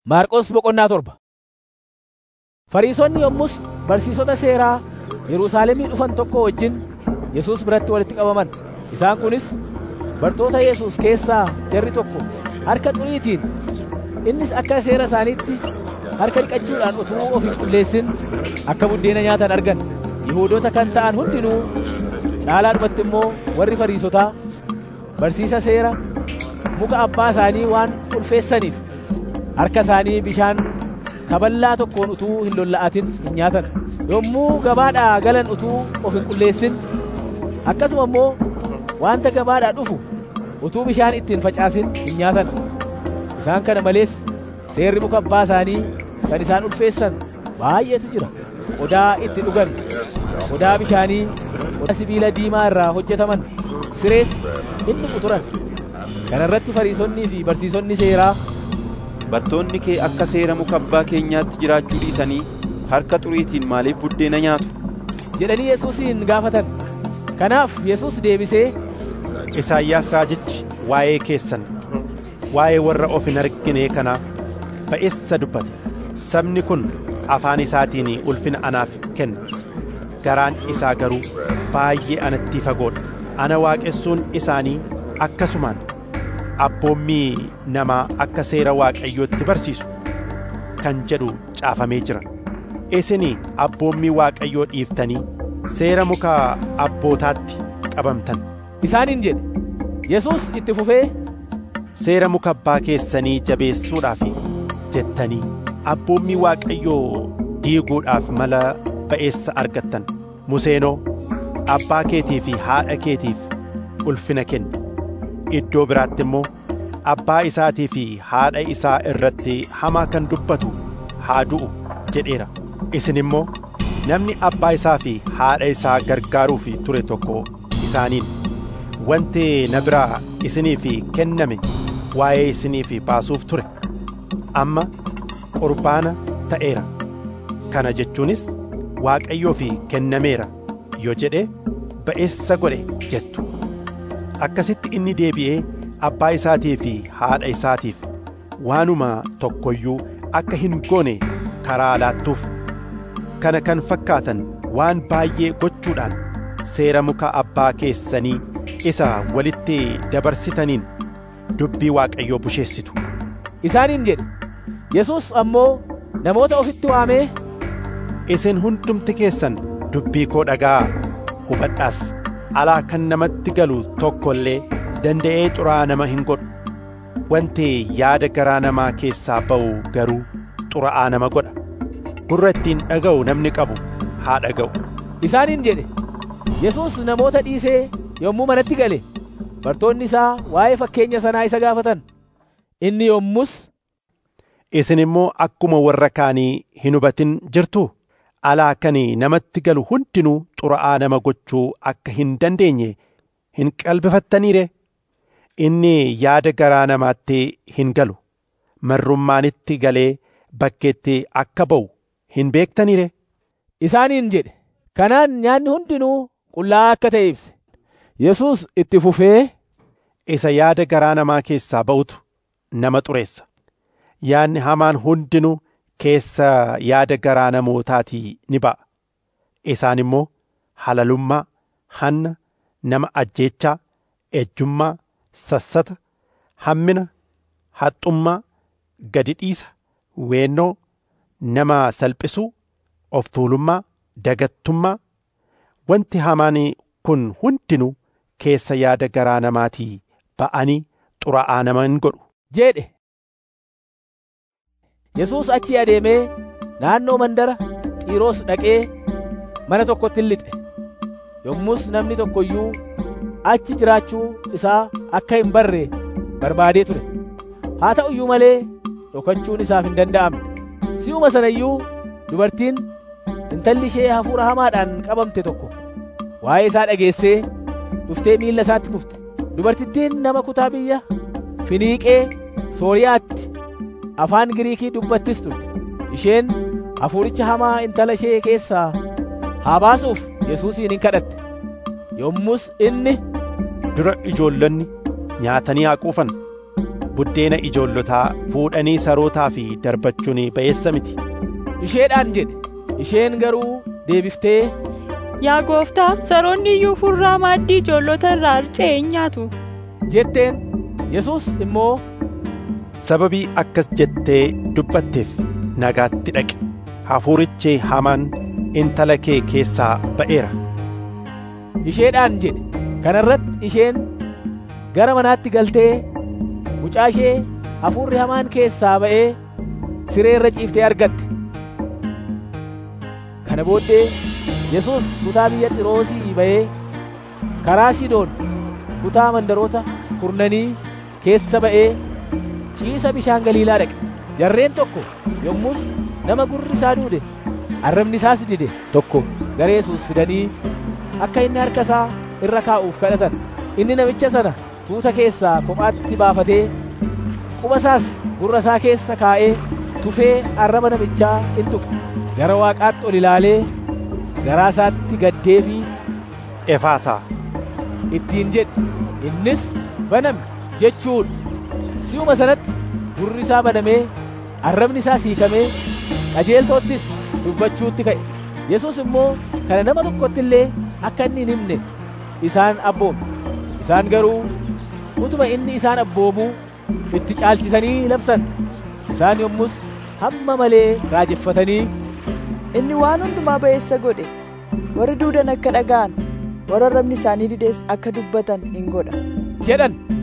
Maarqos boqonnaa torba. Fariisonni yommus barsiisota seeraa Yerusaalemii dhufan tokko wajjin Yesuus biratti walitti qabaman. Isaan kunis bartoota Yesuus keessaa jarri tokko harka xuriitiin innis akka seera isaaniitti harka dhiqachuudhaan utuu of hin qulleessin akka buddeena nyaatan argan. Yihuudoota kan ta'an hundinuu caalaadhumatti immoo warri Fariisotaa barsiisa seera muka abbaa isaanii waan ulfeessaniif harka isaanii bishaan kaballaa tokkoon utuu hin lolla'atin hin nyaatan yommuu gabaadhaa galan utuu of hin qulleessin akkasuma immoo wanta gabaadhaa dhufu utuu bishaan ittiin facaasin hin nyaatan isaan kana malees seerri muka abbaa isaanii kan isaan ulfeessan baay'eetu jira qodaa itti dhugan qodaa bishaanii qodaa sibiila diimaa irraa hojjetaman sirees inni quturan kana irratti fariisonnii fi barsiisonni seeraa Bartoonni kee akka seera muka abbaa keenyaatti jiraachuu dhiisanii harka xuriitiin maaliif buddeena nyaatu? jedhanii Yesuusin gaafatan. Kanaaf Yesuus deebisee Isaayyaas raajichi waa'ee keessan waa'ee warra of hin argine kanaa ba'eessa dubbate sabni kun afaan isaatiin ulfina anaaf kenna garaan isaa garuu baay'ee anatti fagoodha ana waaqessuun isaanii akkasumaan abboommii namaa akka seera waaqayyootti barsiisu kan jedhu caafamee jira isin abboommii waaqayyoo dhiiftanii seera muka abbootaatti qabamtan isaaniin jedhe. Yesuus itti fufee seera muka abbaa keessanii jabeessuudhaaf jettanii abboommii waaqayyoo diiguudhaaf mala ba'eessa argattan museenoo abbaa keetii fi haadha keetiif ulfina kenni iddoo biraatti immoo abbaa isaatii fi haadha isaa irratti hamaa kan dubbatu haa du'u jedheera isin immoo namni abbaa isaa fi haadha isaa gargaaruuf ture tokko isaaniin wanti na biraa isiniif kenname waa'ee isiniif baasuuf ture amma qurbaana ta'eera kana jechuunis waaqayyoof kennameera yoo jedhe ba'eessa godhe jettu akkasitti inni deebi'ee abbaa isaatii fi haadha isaatiif waanuma tokkoyyuu akka hin goone karaa laattuuf kana kan fakkaatan waan baay'ee gochuudhaan seera muka abbaa keessanii isa walitti dabarsitaniin dubbii waaqayyoo busheessitu isaaniin jedhe. Yesuus ammoo namoota ofitti waamee isin hundumti keessan dubbii koo dhaga'aa hubadhaas alaa kan namatti galu tokko illee danda'ee xuraa'aa nama hin godhu wanti yaada garaa namaa keessaa ba'u garuu xuraa'aa nama godha gurra ittiin dhaga'u namni qabu haa dhaga'u isaaniin jedhe. Yesuus namoota dhiisee yommuu manatti gale bartoonni isaa waa'ee fakkeenya sanaa isa gaafatan. Inni yommus isin immoo akkuma warra kaanii hin hubatin jirtuu alaa kan namatti galu hundinuu xuraa'aa nama gochuu akka hin dandeenye hin qalbifattaniire inni yaada garaa namaatti hin galu marrummaanitti galee bakkeetti akka ba'u hin beektaniire isaaniin jedhe. Kanaan nyaanni hundinuu qullaa'aa akka ta'e ibse. Yesuus itti fufee isa yaada garaa namaa keessaa ba'utu nama xureessa. Yaadni hamaan hundinuu keessa yaada garaa namootaatii ni ba'a. Isaan immoo halalummaa, hanna, nama ajjeechaa, ejjummaa, sassata, hammina, haxxummaa, gadi dhiisa, weennoo, nama salphisuu, of tuulummaa, dagattummaa. Wanti hamaan kun hundinuu keessa yaada garaa namaatii ba'anii xuraa'aa nama hin godhu. jedhe. Yesuus achii adeemee naannoo mandara Xiiroos dhaqee mana tokkotti hin lixe. Yommus namni tokko iyyuu achi jiraachuu isaa akka hin barre barbaadee ture. Haa ta'u iyyuu malee dhokachuun isaaf hin danda'amne. Si'uma sana iyyuu dubartiin intalli ishee hafuura hamaadhaan qabamte tokko waa'ee isaa dhageessee dhuftee miilla isaatti kufte. Dubartittiin nama kutaa biyya Finiiqee Sooriyaatti afaan Giriikii dubbattis turte. Isheen hafuuricha hamaa intala ishee keessaa haa baasuuf Yesuusiin hin kadhatte. Yommus inni dura ijoollonni nyaatanii haa quufan buddeena ijoollotaa fuudhanii sarootaa fi darbachuun ba'eessa miti isheedhaan jedhe isheen garuu deebiftee Yaa gooftaa saroonni iyyuu furraa maaddii ijoollota irraa harca'e hin nyaatu. jetteen Yesuus immoo sababii akkas jettee dubbatteef nagaatti dhaqi hafuurichi hamaan intala kee keessaa ba'eera isheedhaan jedhe kana irratti isheen gara manaatti galtee mucaa ishee hafuurri hamaan keessaa ba'ee siree irra ciiftee argatte kana booddee Yesuus kutaa biyya Xiroosii ba'ee karaa Sidoon kutaa mandaroota kurnanii keessa ba'ee ciisa bishaan Galiilaa dhaqe jarreen tokko yommus nama gurri isaa duude arrabni isaas dide tokko gara Yesuus fidanii akka inni harka isaa irra kaa'uuf kadhatan inni namicha sana tuuta keessaa kophaatti baafatee quba isaas gurra isaa keessa kaa'ee tufee arraba namichaa in tuqe gara waaqaatti ol ilaalee garaa isaatti gaddee fi efaataa ittiin jedhe innis baname jechuudha si'uma sanatti gurri isaa banamee arrabni isaa hiikamee qajeeltoottis dubbachuutti ka'e yesus immoo kana nama tokkotti illee akka inni hin himne isaan abboome isaan garuu utuma inni isaan abboomuu itti caalchisanii labsan isaan yommus hamma malee raajeffatanii Inni waan hundumaa ba'eessa godhe warri duudan akka dhaga'an warra arrabni isaanii dides akka dubbatan hin godha. jedhan